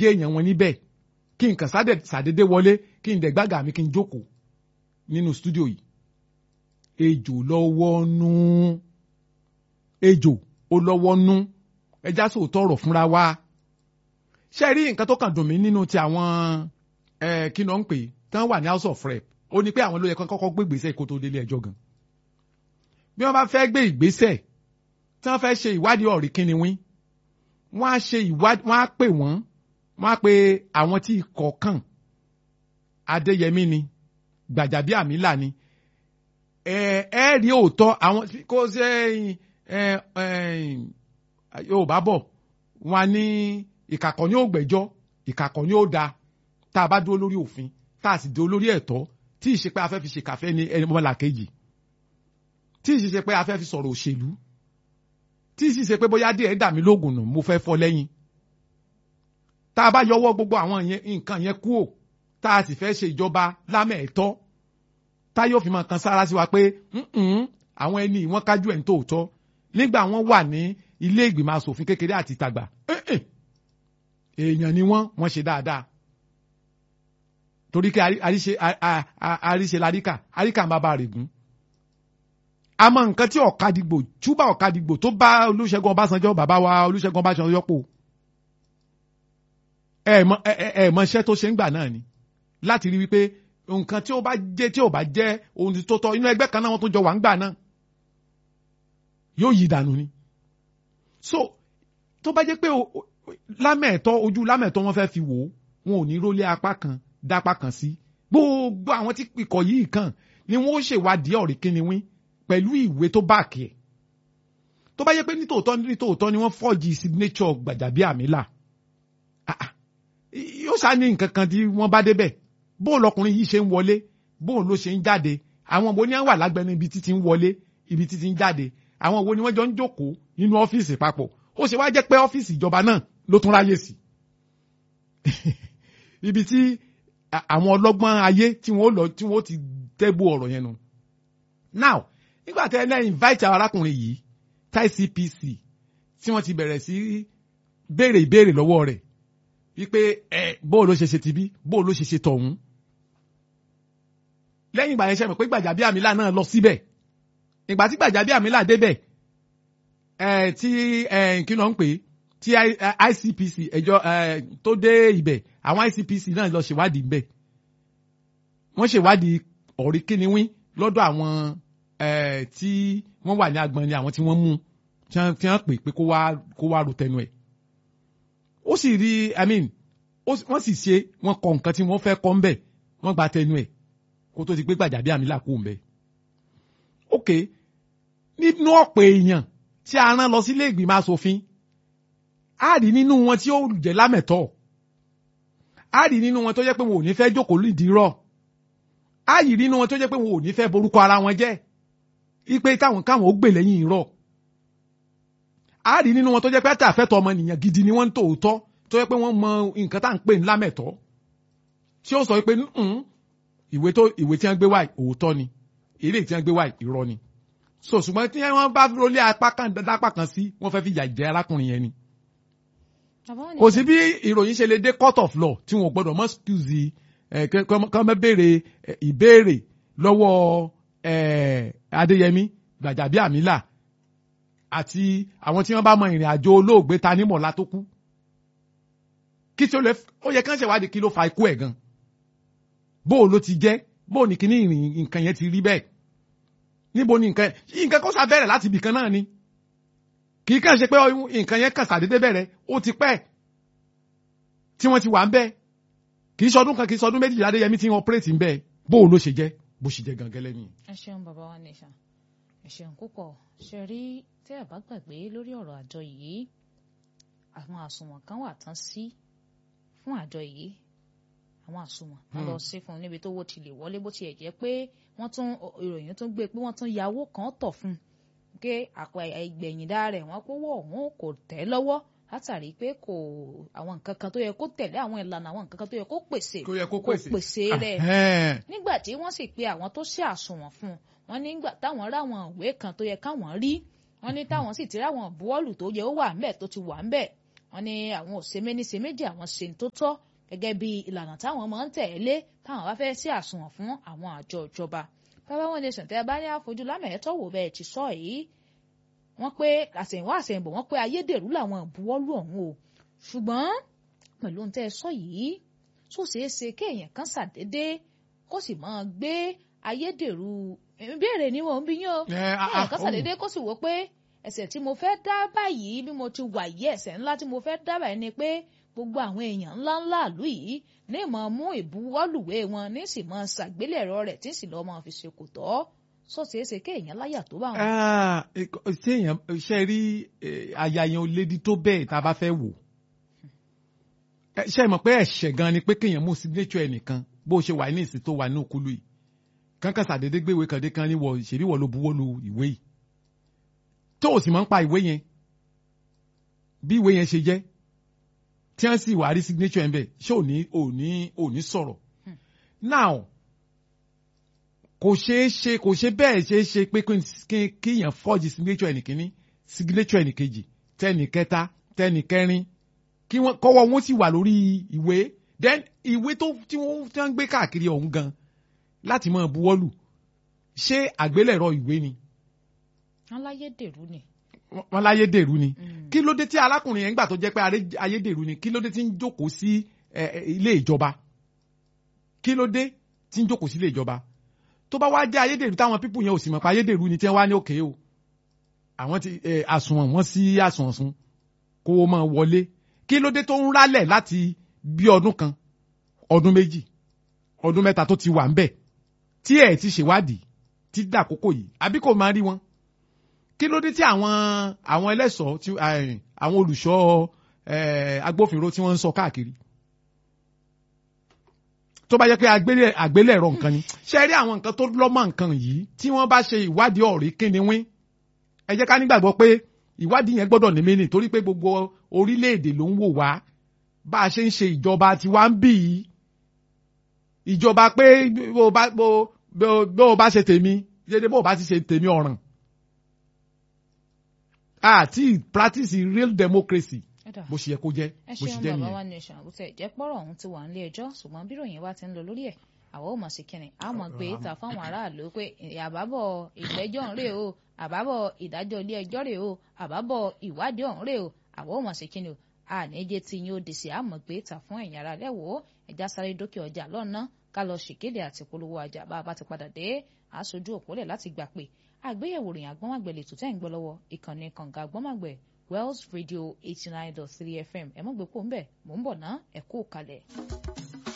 jẹ́ èèyàn wọn níbẹ̀ kí n kàn sàdédé wọlé kí n dẹ̀ gbága mi kí n jókòó nínú stúdíò yìí ejò lọ́wọ́ nú ejò ó lọ́wọ́ nú ẹja sòótọ́ ọ̀rọ̀ fúnra wa ṣe rí nǹkan tó kàn dùn mí nínú ti àwọn kí ló ń pè tán wà ní house of rep ó ní pé àwọn ló yẹ kán kọ́kọ́ gbé ìgbésẹ̀ kó tó délé ẹjọ́ gan bí wọ́n bá fẹ́ gbé ìgbésẹ̀ tí wọ́n fẹ́ ṣe ìwádìí ọ̀rí kíni wín wọ́n á ṣe ìwádìí wọ́n á pè wọ́n wọ́n á pe àwọn tí ikọ̀ kàn Adéyẹmí ni Gbàjàbíàmílà ni ẹ ẹ rí òótọ́ àwọn kó ṣe ẹ ẹ Yorùbá bọ̀ wọ́n á ní ìkàkọ̀ ní ògbẹ́jọ́ ìkàkọ̀ ní ó da tá a bá dúró lórí òfin tá a sì dúró lórí ẹ̀tọ́ tí ì ṣe pé a fẹ́ fi ṣe kàfẹ́ ní ẹni mọ́lá kejì tí ì ṣe pé a fẹ́ fi sọ̀rọ̀ òṣèlú tí ì ṣe pé bóyá díẹ̀ dà mí lóògùn nù mo fẹ́ fọ́ lẹ́yìn tá a bá yọwọ́ gbogbo àwọn nǹkan yẹn kúò tá a sì fẹ́ ṣe ìjọba lámẹ̀ẹ́tọ́ tá yóò fi máa kan sára sí wa pé àwọn ẹni wọ́n kájú ẹ̀ ń tòótọ́ nígbà wọ́n wà ní ilé ìgbìmọ̀ asòfin kékeré àti ìtagbà èèyàn ni wọ́n wọ́n ṣe dáadáa torí kí àríṣe àríṣe láríkà àríkà máa bá rè gún àmọ́ nǹkan tí ọ̀kadìgbò túbà ọ̀kadìgbò tó bá Olúṣẹ́gun Ọbásanjọ́ bàbá wa Olúṣẹ́gun Ọbásanjọ́ pò ẹ mọ ẹ mọ iṣẹ́ tó ṣe ń gbà náà ni láti rí wípé nǹkan tí ó bá jẹ́ tí ò bá jẹ́ ohun tó tọ́ inú ẹgbẹ́ kan náà wọ́n tó jọ wà ń gbà náà yóò yí dànù ni so tó bá jẹ́ pé lámẹ̀ẹ̀tọ́ ojú lámẹ̀ẹ̀tọ́ wọn fẹ́ fi wò ó wọn ò ní rólé apá kan dápá kan sí gbogbo àwọn tí ikọ̀ yìí kàn ni wọ́n ó ṣèwádìí ọ̀rí kíni wín pẹ̀lú ìwé tó báàkì ẹ̀ tó bá jẹ́ pé nítòótọ́ nítòótọ́ ni wọ́n fọ́ọ̀jì signature Gbàjàbíàmílà yóò ṣá ní nǹkan kan tí wọ́n bá débẹ̀ bóun lọkùnrin yìí ṣe ń wọlé bóun ló ṣe ń jáde àwọn wo ni wọ́n wà lágbẹnu ibi títí ń wọlé ibi títí ń jáde àwọn wo ni wọ́n jọ ń jókòó nínú ọ́fíìsì papọ̀ ó ṣe wá jẹ́ pé ọ́fíìsì ìjọba náà ló tún ráyè sí ibi tí àwọn ọlọ́gbọ́n ayé tí wọ́n lọ tí wọ́n ti tẹ́gbó ọ̀rọ̀ yẹn nu now nígbà tí ẹlẹ́yìn invite arákùnrin yìí tai CPC tí wọ́n ti bẹ̀rẹ̀ sí béèrè ìbéèrè lọ́wọ́ rẹ̀ wípé ẹ bóò ló ṣe ṣe tibí bóò ló ṣe ṣe tọ̀hún lẹ́yìn ìgbà yẹn ṣe mọ̀ pé Gbàjàbíàmílà náà lọ síbẹ̀ ìgbà tí Gbàjàbíàmílà débẹ̀ ẹ tí ẹ kí ló ń pè tí ICPC ẹjọ́ ẹ tó dé ibẹ̀ àwọn ICPC náà lọ ṣèwádìí ńbẹ̀ wọ́n ṣèwádìí ọ̀rí kíniwín lọ́dọ̀ àwọn ẹ tí wọ́n wà ní agbọ̀n ni àwọn tí wọ́n mú tí wọ́n pè pé kó wá kó wá ro tẹnu ẹ̀ ó sì rí i mean wọ́n sì ṣe wọ́n kọ nǹkan tí wọ́n fẹ́ kọ́ ńbẹ̀ wọ́n gba tẹnu ẹ̀ kó tó ti gbé Gbàjàbíàmílà kú ńbẹ̀. ok nínú ọ̀pọ̀ èèyàn tí a rán lọ sílé ìgbìmọ̀ asòfin á rí nínú wọn tí ó jẹ́ lámẹ̀tọ́ á rí nínú wọn tó jẹ́ pé wọn ò ní fẹ́ jókòó lídìí rọ̀ á rí nínú wọn tó jẹ́ pé wọn ò ní fẹ́ borúkọ ara wọn jẹ́ ipe táwọn káwọn ó gbè lẹ́yìn irọ́ a rí nínú wọn tó jẹ́ pé àtàfẹ́tọ̀ ọmọnìyàn gidi ni wọ́n ń tòótọ́ tó jẹ́ pé wọ́n mọ nǹkan tá à ń pè ní lámẹ̀tọ́ tí ó sọ pé ìwé tó ìwé tí wọ́n gbé wá òótọ́ ni eré tí wọ́n gbé wá irọ́ ni so ṣùgbọ́n tí wọ́n bá rólé apá kan dápá kan sí wọ́n fẹ́ fi yà jẹ́ arákùnrin yẹn ni. kò sí bí ìròyìn ṣe lè dé court of law tí wọn ò gbọdọ̀ mọ́ excuse kọ́ mọ́ béèrè ìbéèrè lọ́wọ́ Adéyẹmí Gbàjàbíàmílà àti àwọn tí wọ́n bá mọ ìrìn àjò olóògbé ta ní mọ̀lá tó kú kí tí ó lè ó yẹ kán ṣèwádìí kí ló fa ikú ẹ̀ gan bóò ló ti jẹ́ bóò ní kíní ìrìn nǹkan yẹn ti rí bẹ́ẹ̀ níbo ni nǹkan nǹkan kó sá bẹ̀rẹ̀ láti ibìkan náà ni kì í kàn ṣe pé nǹkan yẹn kàn sàdédé bẹ̀rẹ̀ ó ti pẹ́ tí wọ́n ti wà ń bẹ́ẹ̀ kì í ṣọdún kan kì í ṣọdún méjìlá Adéyẹmí tí wọ́n operate ń bẹ́ẹ̀ bóò ló ṣe jẹ́ bó ṣe jẹ́ gangan lẹ́yìn. ẹ ṣeun bàbá wa nìṣà ẹ ṣeun púpọ̀ ṣe rí tí ẹ bá gbàgbé lórí ọ̀rọ̀ àjọ yìí àwọn àsùnwọ̀n kan wà tán sí fún àjọ yìí àwọn àsùnwọ̀n wọn lọ sí fún un níbi tó wó ti lè wọlé bó tiẹ̀ jẹ́ pé wọ́n tún ìròyìn tún gbé pé wọ́n tún yàwó kan tọ̀ fún un pé àpò ìgbẹ̀yìndà rẹ̀ wọ́n kówó ọ̀hún kò tẹ́ lọ́wọ́ látàrí pé kò àwọn nǹkan kan tó yẹ kó tẹ̀lé àwọn ìlànà àwọn nǹkan kan tó yẹ kó pèsè kó yẹ kó kò pèsè pèsè rẹ̀ nígbà tí wọ́n sì pe àwọn tó ṣe àsùnwọ̀n fún un wọ́n nígbà táwọn ráwọn ìwé kan tó yẹ káwọn rí wọ́n ní táwọn sì ti ráwọn bọ́ọ̀lù tó yẹ ó wà ńbẹ̀ tó ti wà ńbẹ̀ wọ́n ní àwọn ò ṣe méní ṣe méjì àwọn ṣe ń tó tọ́ gẹ́gẹ́ bí ìlànà táwọn máa ń tẹ̀lé táwọn bá fẹ́ sí àsùnwọ̀n fún àwọn àjọ ìjọba bàbá wọn nation tẹ́ bá ní àfojú lámẹ̀ẹ́tọ́ wò bẹ́ẹ̀ ti sọ yìí wọ́n pé àsẹ̀yìnwá àsẹ̀yìnbọ̀ wọ́n pé ayédèrú làwọn ìbuwọ́lù ọ̀hún o ṣùgbọ́n pẹ̀lú ohun tẹ́ ẹ sọ yìí tó ṣeé ṣe kéèyàn kan ṣàdédé kó sì máa gbé ayédèrú ìbéèrè ni wọn ń bí yín o kéèyàn kan ṣàdédé kó sì wò pé ẹ̀ṣẹ̀ tí mo fẹ́ dá báyìí bí mo ti wà yìí ẹ̀ṣẹ̀ ńlá tí mo fẹ́ dá báyìí ni pé gbogbo àwọn èèyàn ńláńlá ìlú yìí ní ìmọ̀ mú ìbuwọ́lùwé wọn ní sì mọ̀ ṣàgbélẹ̀rọ rẹ̀ tí sì lọ́ọ́ máa fi ṣe kò tọ́ sọ́ọ̀ṣeéṣe kéèyàn láyà tó bá wọn. ṣé èèyàn ṣe rí aya yẹn lédi tó bẹ́ẹ̀ tá a bá fẹ́ wò ṣe mọ̀ pé ẹ̀ṣẹ̀ gan ni pé kéèyàn mú signature ẹnìkan bó ṣe wà ní ìsìn tó wà ní òkúlu yìí kankan ṣàdédé gbéwèé kan dé kan ní wọ ìṣèlú wọ ló buwọ́ lu ìwé yìí tó o sì máa ń pa ìwé yẹn bí ìwé yẹn ṣe jẹ́ tí wọ́n sì wà rí signature ẹ̀ bẹ̀ ṣé ò ní ò ní ò ní sọ̀rọ̀ now kò ṣeé ṣe kò ṣe bẹ́ẹ̀ ṣe é ṣe pé kíyàn forge signature ẹnìkíní signature ẹnìkejì tẹnìkẹta tẹnìkẹrin kí wọ́n kọ́wọ́ wọn sì wà lórí ìwé then ìwé tó tí wọ́n tí wọ́n gbé káàkiri ọ̀hún gan láti máa buwọ́lù ṣé àgbélẹ̀rọ ìwé ni. wọ́n láyédèrú ni. wọ́n láyédèrú ni. kí ló dé tí arákùnrin yẹn gbà tó jẹ́ pé ayédèrú ni kí ló dé tí ń jókòó sí ilé ìjọba kí ló dé tí ń jókòó sí ilé ìjọba tó bá wá jẹ́ ayédèrú táwọn pípù yẹn ò sì mọ̀ pé ayédèrú ni tí wọ́n wá ní òkè o àwọn ti àsùnwọ̀n wọ́n sí àsùnwọ̀n sun kó o máa wọlé kí ló dé tó ń rálẹ̀ láti bí ọdún kan ọdún méjì ọdún mẹ́ta tó ti wà ń bẹ̀ tí ẹ̀ ti ṣèwádìí ti dàkókò yìí àbí kò máa rí wọn kí ló dé tí àwọn àwọn ẹlẹ́ṣọ̀ọ́ tí àwọn olùṣọ́ agbófinró tí wọ́n ń sọ káàkiri tó bá jẹ́ pé àgbélẹ̀rọ nǹkan ni ṣe rí àwọn nǹkan tó lọ́mọ nǹkan yìí tí wọ́n bá ṣe ìwádìí ọ̀rí kíni wín ẹ jẹ́ ká nígbàgbọ́ pé ìwádìí yẹn gbọ́dọ̀ ní mínì torí pé gbogbo orílẹ̀-èdè ló ń wò wá bá a ṣe ń ṣe ìjọba tiwa ń bì í ìjọba pé bó bá bó bó bá ṣe tèmi dédé bó bá ti ṣe tèmi ọ̀ràn àti practice real democracy bó ṣe yẹ kó jẹ́ bó ṣe jẹ́ ẹ ṣeun bàbá nìyẹn. wa nation àbútẹ ìjẹ́ pọ̀rọ̀ ọ̀hún ti wà nílé ẹjọ́ ṣùgbọ́n bí ìròyìn wa ti ń lọ lórí ẹ̀ àwọn ò mọ̀ sí kínní a mọ̀ gbé ta fáwọn aráàlú pé àbábọ̀ ìgbẹ́jọ́ ń rè o àbábọ̀ ìdájọ́ ilé ẹjọ́ rè o àbábọ̀ ìwádìí ọ̀hún rè o àwọn ò mọ̀ sí kínní o àníjẹ́ tí yín ó dì sí àmọ̀ gbé ta fún ẹ̀yìn ara lẹ́wọ̀ ẹja sáré dókè ọjà lọ́nà ká lọ ṣèkéde àti polówó ọjà bá a bá ti padà dé aṣojú òpólẹ̀ láti gbà pé àgbéyẹ̀wò ròyìn àgbọ́nmágbẹ̀ lè tó tẹ́ ń gbọ́ lọ́wọ́ ìkànnì kànga àgbọ́nmágbẹ̀ Wells Radio eighty nine dot three FM ẹ̀ mọ́ gbé pò ń bẹ̀ mò ń bọ̀ ná ẹ̀ kú kalẹ̀.